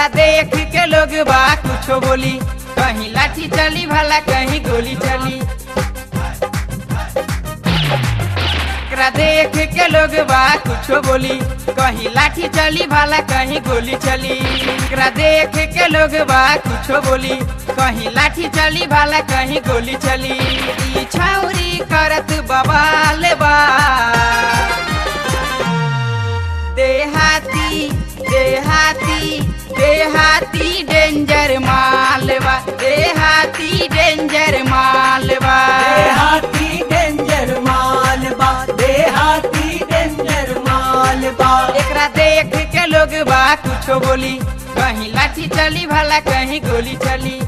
एकरा देख के लोग बा कुछो बोली कहीं लाठी चली भला कहीं गोली चली एकरा देख के लोग बा कुछो बोली कहीं लाठी चली भला कहीं गोली चली एकरा देख के लोग बा कुछो बोली कहीं लाठी चली भला कहीं गोली चली ई छाउरी करत बवाल बा देहाती देहाती देहाती डेंजर मालवा देहाती डेंजर मालवा देहाती डेंजर मालबा देहाती डेंजर मालबा एकरा देख के लोग बा कुछो बोली कहीं लाठी चली भला कहीं गोली चली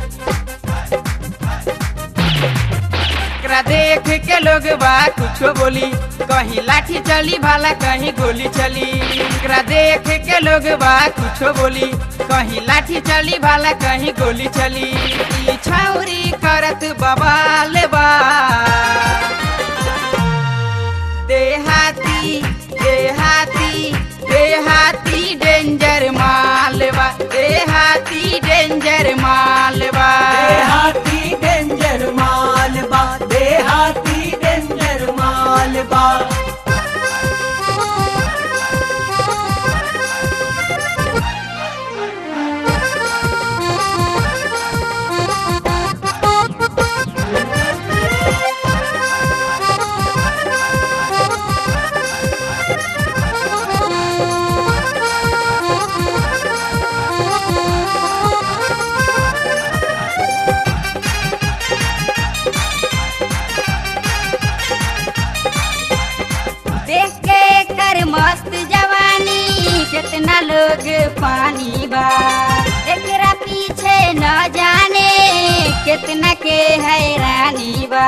एकरा देख के लोग बा कुछो बोली कहीं लाठी चली भला कहीं गोली चली एकरा देख के लोग बा कुछो बोली कहीं लाठी चली भला कहीं गोली चली ई छाउरी करत बवाल बा देहाती देहाती देहाती डेंजर मालवा देहाती डेंजर मालवा देहाती डेंजर मालबा देहाती डेंजर मालबा देख के कर मस्त जवानी कितना लोग पानी बा एकरा पीछे न जाने कितना के हैरानी बा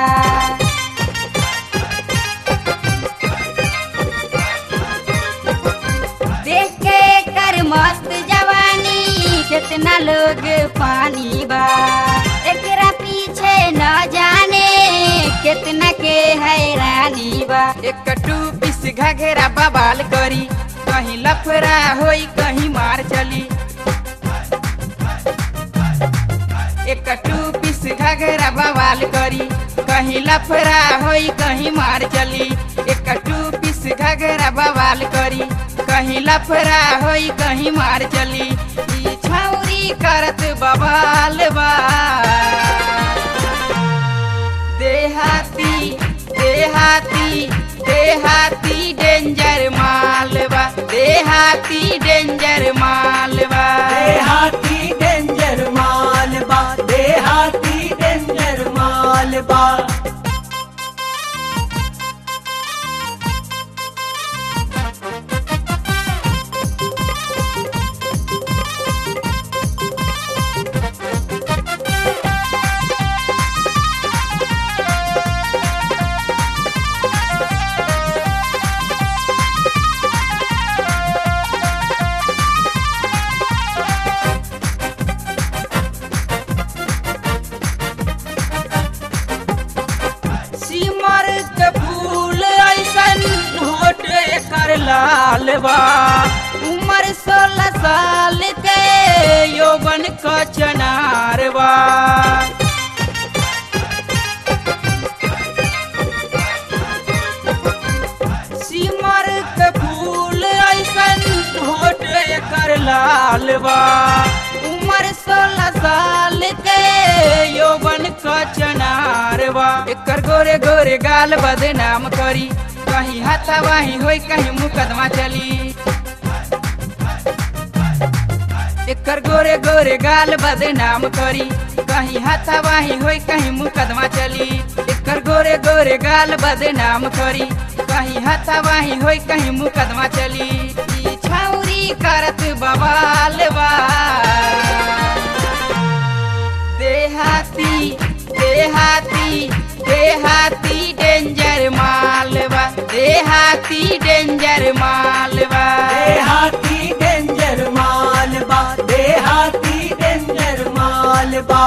देख के कर मस्त जवानी कितना लोग पानी बा एकरा पीछे न जाने कितना के हैरानी बा एक टू पीस घघेरा बवाल करी कहीं लफड़ा होई कहीं मार चली एक टू पीस घघेरा बवाल करी कहीं लफड़ा होई कहीं मार चली एक टू पीस घघेरा बवाल करी कहीं लफड़ा होई कहीं मार चली ई छौरी करत बवाल बा देहाती देहाती देहाती डेंजर मालवा देहाती डेंजर मालवा देहाती डेंजर मालबा देहाती डेंजर मालबा सिमर के फूल ऐसन होट एकर लाल बा उम्र सोलह साल के यौवन क चनार बा सिमर के फूल ऐसन होट एकर लाल बा उम्र सोलह साल के यौवन क चनार बा एकर गोरे गोरे गाल बदनाम करी कहीं हाथावाही होई कहीं मुकदमा चली एकर गोरे गोरे गाल बदनाम करी कहीं हाथावाही होई कहीं मुकदमा चली एकर गोरे गोरे गाल बदनाम करी कहीं हाथावाही होई कहीं मुकदमा चली ई छौरी करत बवाल बा देहाती देहाती देहाती डेंजर मालवा देहाती डेंजर मालवा देहाती डेंजर मालबा देहाती डेंजर मालबा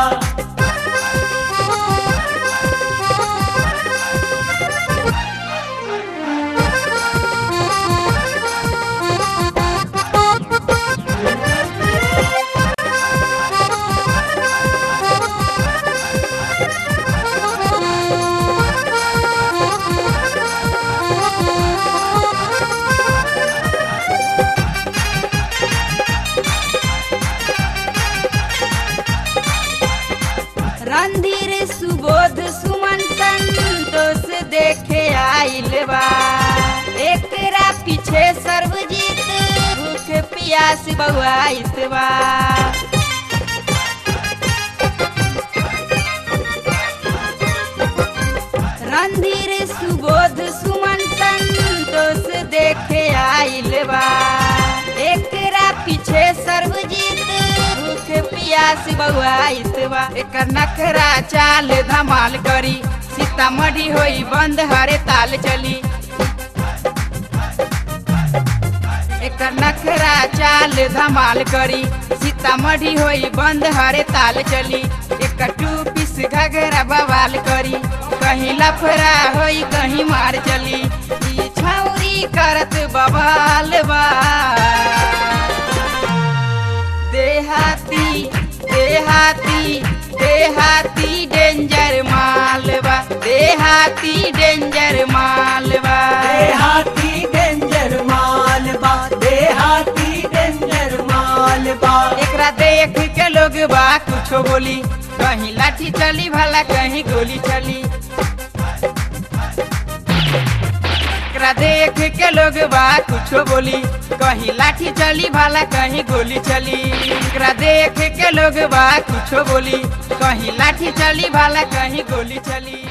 आइल बा एकरा पीछे सर्वजीत भूख पियास बउआइत बा रणधीर सुबोध सुमन संतोष देखे आइल बा एकरा पीछे सर्वजीत भूख पियास बउआइत बा एकर नखरा चाल धमाल करी सीतामढ़ी होई बंद हरे ताल चली एकर नखरा चाल धमाल करी सीतामढ़ी होई बंद हरे ताल चली एकर टू पीस घघरा बवाल करी कहीं लफरा होई कहीं मार चली ई छौरी करत बवाल बा देहाती देहाती देहाती डेंजर मालवा देहाती डेंजर मालवा देहाती डेंजर मालबा देहाती डेंजर मालबा एकरा देख के लोग बा कुछो बोली कहीं लाठी चली भला कहीं गोली चली एकरा देख के लोग बा कुछो बोली कहीं लाठी चली भला कहीं गोली चली एकरा देख के लोग बा कुछो बोली कहीं लाठी चली भला कहीं गोली चली